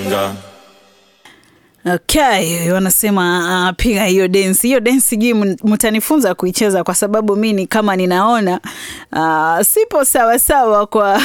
Nga. Okay, wanasema uh, piga hiyo densi. Hiyo densi sijui m- mtanifunza kuicheza kwa sababu mi ni kama ninaona uh, sipo sawa sawa kwa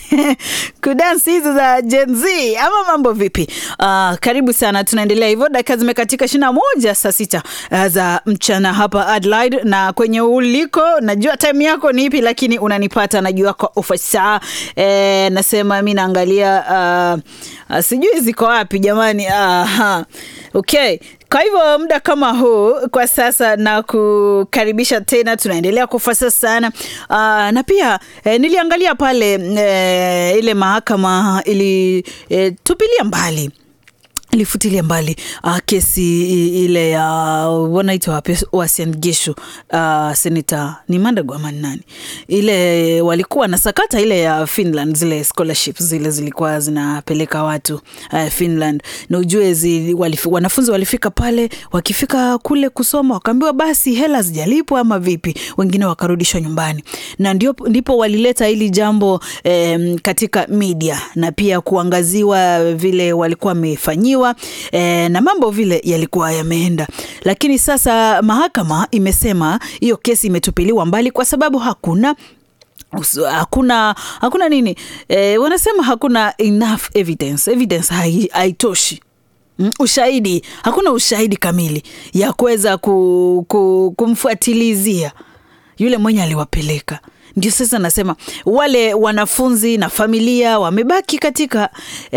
kudansi hizo za Gen Z ama mambo vipi? Uh, karibu sana, tunaendelea hivyo. Dakika zimekatika ishirini na moja saa sita uh, za mchana hapa Adelaide, na kwenye uliko, najua time yako ni ipi, lakini unanipata najua kwa ufasaha eh, nasema mi naangalia uh, uh, sijui ziko wapi jamani. Aha. Okay. Kwa hivyo muda kama huu kwa sasa na kukaribisha tena, tunaendelea kufasa sana uh, na pia eh, niliangalia pale eh, ile mahakama ilitupilia mbali ilifutilia mbali uh, kesi i- ile ya wanaitwa wapi Uasin Gishu uh, senata ni Mandago ama ni nani ile walikuwa na sakata ile ya Finland, zile scholarships zile zilikuwa zinapeleka watu uh, Finland, na ujue zi, walifi, wanafunzi walifika pale, wakifika kule kusoma wakaambiwa basi hela zijalipwa ama vipi, wengine wakarudishwa nyumbani, na ndio, ndipo walileta hili jambo eh, katika media na pia kuangaziwa vile walikuwa wamefanyiwa eh, na mambo vile yalikuwa yameenda, lakini sasa mahakama imesema hiyo kesi imetupiliwa mbali kwa sababu hakuna Usu- hakuna hakuna nini eh, wanasema hakuna enough evidence evidence hai- haitoshi Mm, ushahidi hakuna ushahidi kamili ya kuweza ku, ku, kumfuatilizia yule mwenye aliwapeleka ndio sasa nasema wale wanafunzi na familia wamebaki katika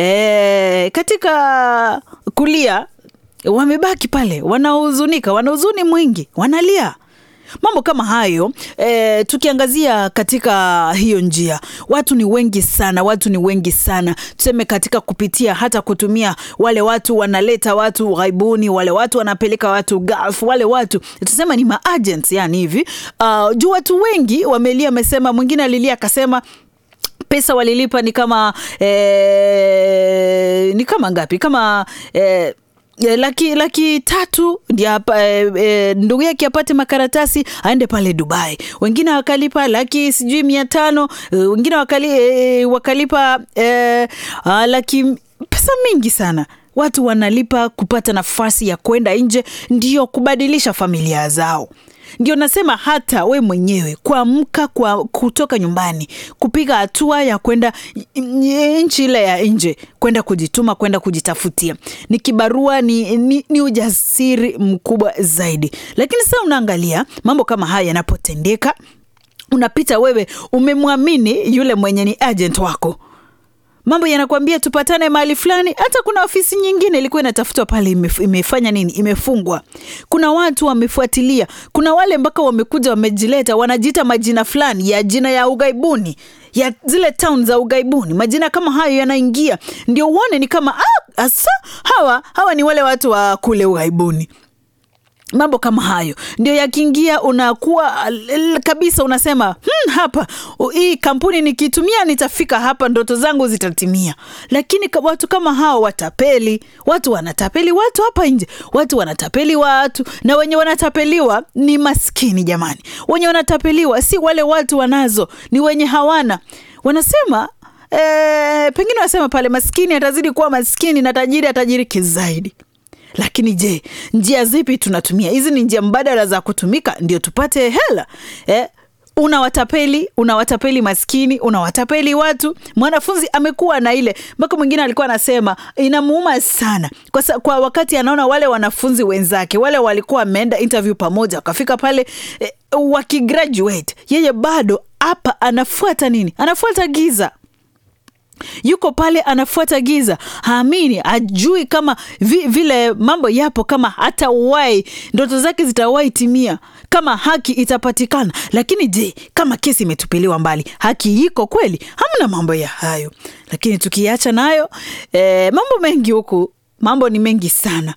eh, katika kulia wamebaki pale wanahuzunika wana huzuni mwingi wanalia mambo kama hayo e, tukiangazia katika hiyo njia watu ni wengi sana watu ni wengi sana tuseme katika kupitia hata kutumia wale watu wanaleta watu ghaibuni wale watu wanapeleka watu gulf wale watu tusema ni maagents yani hivi uh, juu watu wengi wamelia amesema mwingine alilia akasema pesa walilipa ni kama eh, ni kama ngapi kama eh, eh, laki, laki tatu ndio apa- eh, eh, ndugu yake apate makaratasi aende pale Dubai. Wengine wakalipa laki sijui mia tano eh, wengine wakali, eh, wakalipa eh, ah, laki pesa mingi sana watu wanalipa kupata nafasi ya kwenda nje, ndio kubadilisha familia zao ndio nasema hata we mwenyewe kuamka kwa kutoka nyumbani kupiga hatua ya kwenda nchi ile ya nje kwenda kujituma kwenda kujitafutia ni kibarua ni, ni, ni ujasiri mkubwa zaidi lakini sasa unaangalia mambo kama haya yanapotendeka unapita wewe umemwamini yule mwenye ni agent wako mambo yanakwambia tupatane mahali fulani. Hata kuna ofisi nyingine ilikuwa inatafutwa pale, imef, imefanya nini? Imefungwa. Kuna watu wamefuatilia, kuna wale mpaka wamekuja wamejileta, wanajiita majina fulani ya jina ya ugaibuni ya zile town za ugaibuni. Majina kama hayo yanaingia, ndio uone ni kama ah, asa hawa hawa ni wale watu wa kule ugaibuni mambo kama hayo ndio yakiingia unakuwa l- kabisa unasema hmm, hapa u- hii kampuni nikitumia nitafika hapa ndoto zangu zitatimia lakini ka- watu kama hao watapeli watu wanatapeli watu hapa nje watu wanatapeli watu na wenye wanatapeliwa ni maskini jamani wenye wanatapeliwa si wale watu wanazo ni wenye hawana wanasema eh, pengine wanasema pale maskini atazidi kuwa maskini na tajiri atajiriki zaidi lakini je njia zipi tunatumia hizi ni njia mbadala za kutumika ndio tupate hela eh? unawatapeli unawatapeli maskini unawatapeli watu mwanafunzi amekuwa na ile mpaka mwingine alikuwa anasema inamuuma sana kwa, sa, kwa wakati anaona wale wanafunzi wenzake wale walikuwa wameenda interview pamoja wakafika pale eh, wakigraduate yeye bado hapa anafuata nini anafuata giza yuko pale anafuata giza haamini ajui kama vi, vile mambo yapo kama hata wai ndoto zake zitawahi timia kama haki itapatikana lakini je kama kesi imetupiliwa mbali haki iko kweli hamna mambo ya hayo lakini tukiacha nayo eh, mambo mengi huku mambo ni mengi sana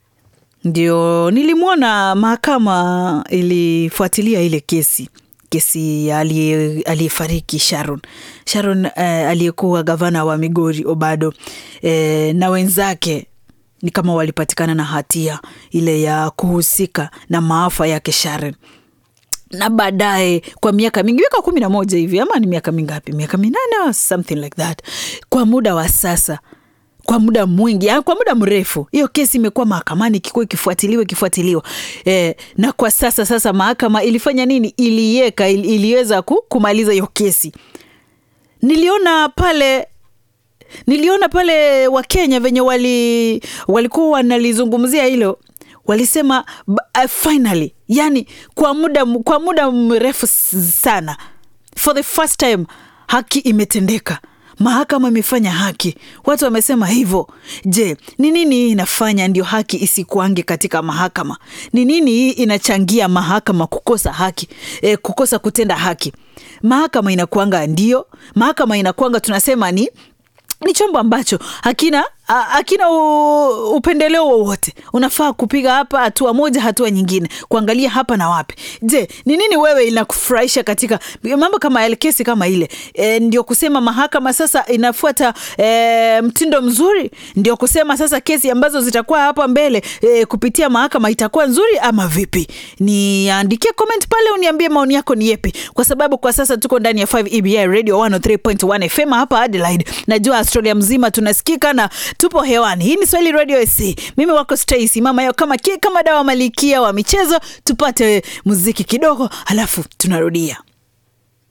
ndio nilimwona mahakama ilifuatilia ile kesi kesi ya aliye- aliyefariki Sharon Sharon eh, aliyekuwa gavana wa Migori Obado eh, na wenzake ni kama walipatikana na hatia ile ya kuhusika na maafa yake Sharon na baadaye kwa miaka mingi miaka kumi na moja hivi ama ni miaka mingapi miaka minane or something like that kwa muda wa sasa kwa muda mwingi, ya, kwa muda mrefu. Hiyo kesi imekuwa mahakamani ikikuwa ikifuatiliwa ikifuatiliwa e, na kwa sasa sasa mahakama ilifanya nini? Iliweka ili, iliweza ku, kumaliza hiyo kesi. Niliona pale niliona pale Wakenya venye wali walikuwa wanalizungumzia hilo, walisema uh, finally, yani kwa muda, kwa muda mrefu sana, for the first time haki imetendeka. Mahakama imefanya haki, watu wamesema hivyo. Je, ni nini hii inafanya ndio haki isikuange katika mahakama? Ni nini hii inachangia mahakama kukosa haki e, kukosa kutenda haki? Mahakama inakuanga ndio, mahakama inakuanga tunasema ni ni chombo ambacho hakina hakina upendeleo wowote. Unafaa kupiga hapa hatua moja, hatua nyingine, kuangalia hapa na wapi. Je, ni nini wewe inakufurahisha katika mambo kama yale, kesi kama ile e, ndio kusema mahakama sasa inafuata e, mtindo mzuri? Ndio kusema sasa kesi ambazo zitakuwa hapa mbele e, kupitia mahakama itakuwa nzuri ama vipi? Niandikie comment pale, uniambie maoni yako ni yepi, kwa sababu kwa sasa tuko ndani ya 5 EBI Radio 103.1 FM hapa Adelaide. Najua Australia mzima tunasikika na tupo hewani. Hii ni Swahili Radio SC. Mimi wako Stacy, mama yao kama, kama dawa malikia wa michezo. Tupate muziki kidogo, alafu tunarudia.